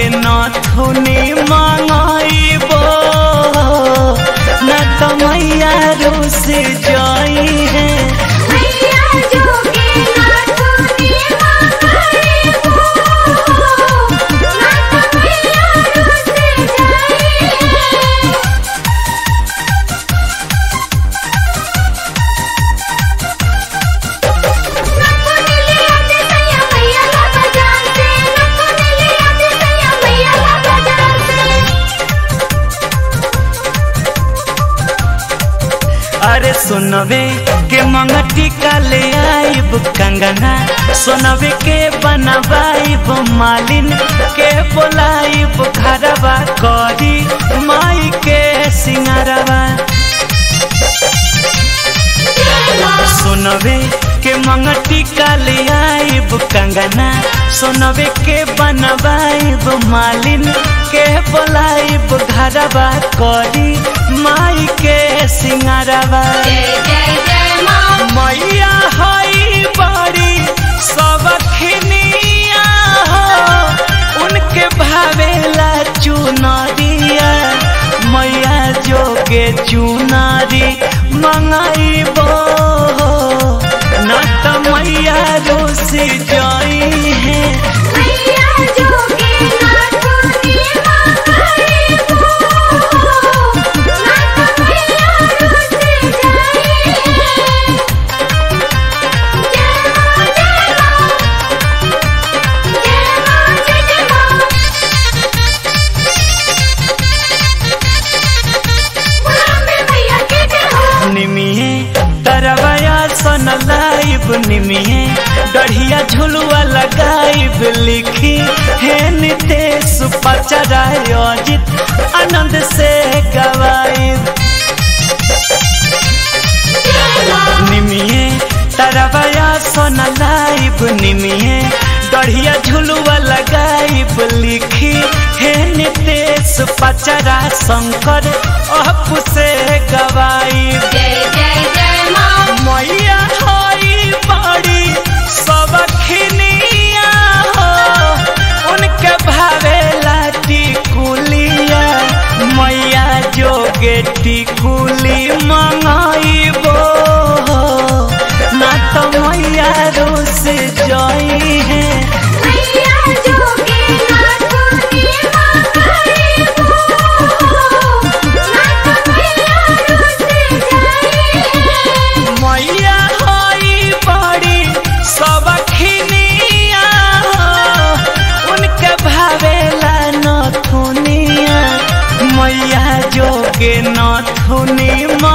नथुनी मंगाइबो न तो मैया रुस जाई है मैया जोगे नाथुनी मांगाए हो नाथ मैया रुस जाई है नक्को नीले आते सैया मैया ला बाजार से नक्को नीले आते सैया मैया ला बाजार से अरे सुनवे के मंगटी का ले आइब कंगना सुनवे के बनवाइब मालिन के बोलाइब घरवा करी माई के सिंगारवा सुनवे के मंगटी का ले आइब कंगना सुनवे के बनवाइब मालिन के बोलाइब घरवा करी माई के सिंगारवा जय जय जय माँ मैया हई बड़ी सबखनिया हो उनके भावेला चुनरिया मैया जोगे चुनारी मंगाइबो न त मैया रोस जाई है मैया जोगे नाथुनी मांगाए हो नाथ मैया रुस जाई है जय माँ जय माँ जय माँ जय जय माँ बुलावे मैया के जय हो निमिये तरवया सन लाइब निमिये गढ़िया झुलुआ लगाइब लिखी हे नितेश पचराय अजित आनंद से गवाइब निमिये तरवया सन लाइब निमिये गढ़िया झुलुआ लगाइब लिखी हे नितेश पचरा शंकर अप से गवाइब जय जय जय माँ मैया हई बड़ी सबखनिया हो उनके भावेला टिकुलिया मैया जोगे टिकुली मंगाइबो ना तो मैया रोस जाई है मैया जोगे नाथुनी मांगाए हो नाथ मैया रुस जाई है मैया हई बड़ी सबखनिया हो उनके भावेला नथुनिया मैया जोगे नथुनी